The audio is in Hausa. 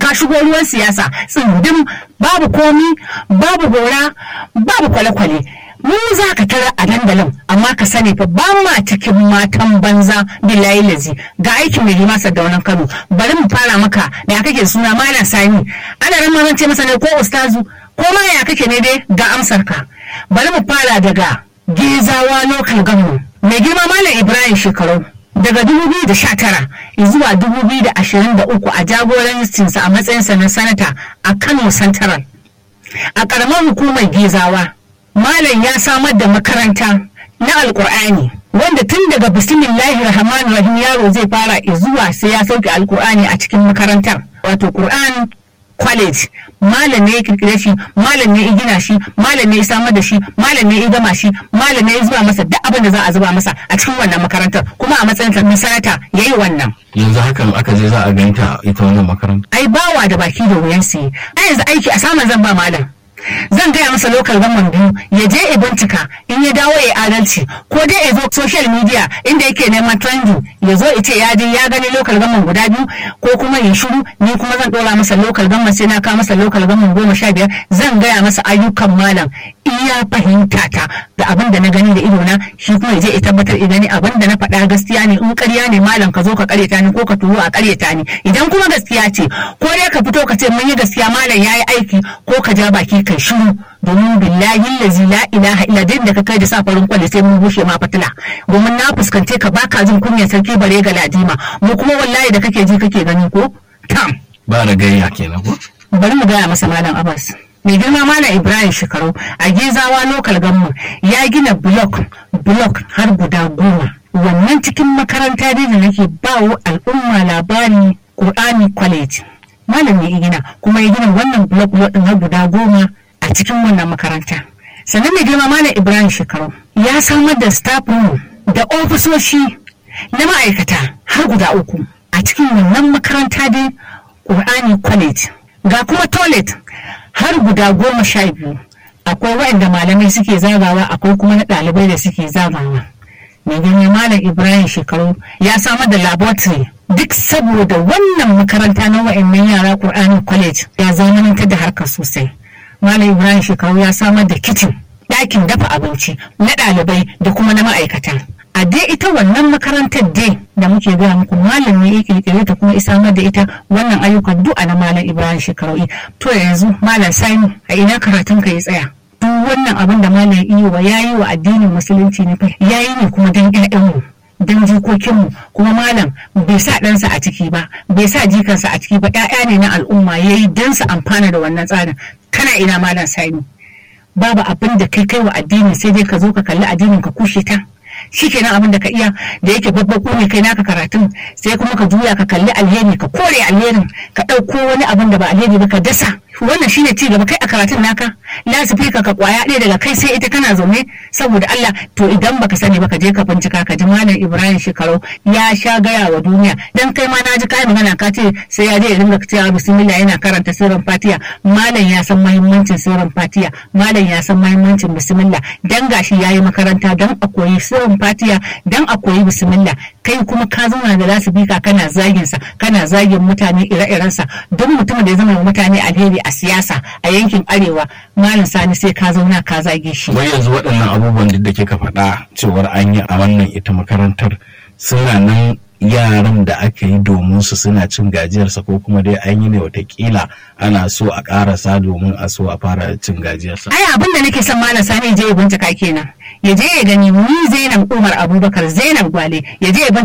ka shigo ruwan siyasa tsindin babu komi babu gora babu kwale-kwale mu za ka tara a dandalin amma ka sani fa ba ma cikin matan banza billahi lazi ga aikin mai hima wannan kano bari mu fara maka da ya kake suna malam sani ana ran ma ce masa ne ko ustazu ko ma ya kake ne dai ga amsar ka bari mu fara daga gezawa local government mai girma malam ibrahim shekaru daga 2019 zuwa 2023 a jagorancinsa a matsayinsa na sanata a kano central a ƙaramar hukumar gezawa malam ya samar da makaranta na alkur'ani wanda tun daga bismillahi rahman rahim yaro zai fara zuwa sai ya sauke alkur'ani a cikin makarantar wato qur'an college malam ne ya kirkire shi malam ne ya gina shi malam ne ya samar da shi malam ne ya gama shi malam ne ya zuba masa duk abin da za a zuba masa a cikin wannan makarantar kuma a matsayin na sanata ya yi wannan yanzu hakan aka je za a ganta ita wannan makaranta ai bawa da baki da wuyan su yi ai yanzu aiki a samun zan ba malam zan gaya masa lokal gaman biyu ya je ya bincika in ya dawo ya adalci ko dai ya zo social media inda yake neman trending ya zo ya ce ya je ya gani lokal gaman guda biyu ko kuma ya shiru ni kuma zan dora masa lokal gaman sai na kawo masa lokal gaman goma sha biyar zan gaya masa ayyukan malam iya fahimta ta da abin da na gani da idona shi kuma ya je ya tabbatar idan abin da na faɗa gaskiya ne in ƙarya ne malam ka zo ka ƙaryata ni ko ka turo a ƙaryata ni idan kuma gaskiya ce ko dai ka fito ka ce mun yi gaskiya malam ya yi aiki ko ka ja baki kai shiru domin billahi lazi la ilaha illa din da ka kai da sa farin kwale sai mun bushe ma fatila domin na fuskance ka baka jin kunyar sarki bare ga ladima mu kuma wallahi da kake ji kake gani ko tam ba da gayya kenan ko bari mu gaya masa malam abbas mai girma malam ibrahim shekaru a gezawa lokal gamma ya gina blok blok har guda goma wannan cikin makaranta dai da nake bawo al'umma labari qur'ani college malam ne ya gina kuma ya gina wannan blok blok din har guda goma a cikin wannan makaranta sannan mai girma malam ibrahim shekaru ya samar da staff room da ofisoshi na ma'aikata har guda uku a cikin wannan makaranta dai qur'ani college ga kuma toilet har guda goma sha biyu akwai waɗanda malamai suke zagawa akwai kuma na ɗalibai da suke zagawa mai girma malam ibrahim shekaru ya samar da laboratory duk saboda wannan makaranta na wa'annan yara Qur'ani college ya zamanantar da harkar sosai malam ibrahim shekaru ya samar da kicin ɗakin dafa abinci na ɗalibai da kuma na ma'aikata a dai ita wannan makarantar dai da muke gaya muku malam ne ya kirkire ta kuma samar da ita wannan ayyukan duk a na malam ibrahim shekaru to yanzu malam sani a ina karatun ka ya tsaya duk wannan abin da malam iya wa yayi wa addinin musulunci ne yayi ne kuma dan ƴaƴanmu don jikokinmu kuma malam bai sa ɗansa a ciki ba bai sa jikansa a ciki ba ƴaƴa ne na al'umma ya yi don su amfana da wannan tsarin kana ina malam sani babu abin da kai kai wa addini sai dai ka zo ka kalli addinin ka kushe ta shi kenan abin da ka iya da yake babbaku ne kai naka karatun sai kuma ka juya ka kalli alheri ka kore alherin ka ɗauko wani abin da ba alheri ba ka dasa wannan shine ci gaba kai a karatun naka lasifika ka kwaya ɗaya daga kai sai ita kana zaune saboda Allah to idan baka sani baka je ka bincika ka ji malam Ibrahim Shekarau ya sha gaya wa duniya dan kai ma na ji kai magana ka ce sai ya je ya dinga cewa bismillah yana karanta sirrin Fatiha malam ya san muhimmancin sirrin Fatiha malam ya san muhimmancin bismillah dan gashi yayi makaranta dan a koyi sirrin Fatiha dan a koyi bismillah kai kuma ka zauna da lasifika kana zagin sa kana zagin mutane ire-irensa duk mutumin da ya zama mutane alheri a siyasa a yankin arewa malam sani sai ka zauna ka zage shi wai yanzu waɗannan abubuwan da kika faɗa cewar an yi a wannan ita makarantar suna nan yaran da aka yi domin su suna cin gajiyarsa ko kuma dai an yi ne watakila ana so a ƙarasa domin a so a fara cin gajiyarsa. ai abin da nake son malam sani je ya bincika kenan ya je ya gani ni zainab umar abubakar zainab gwale ya je ya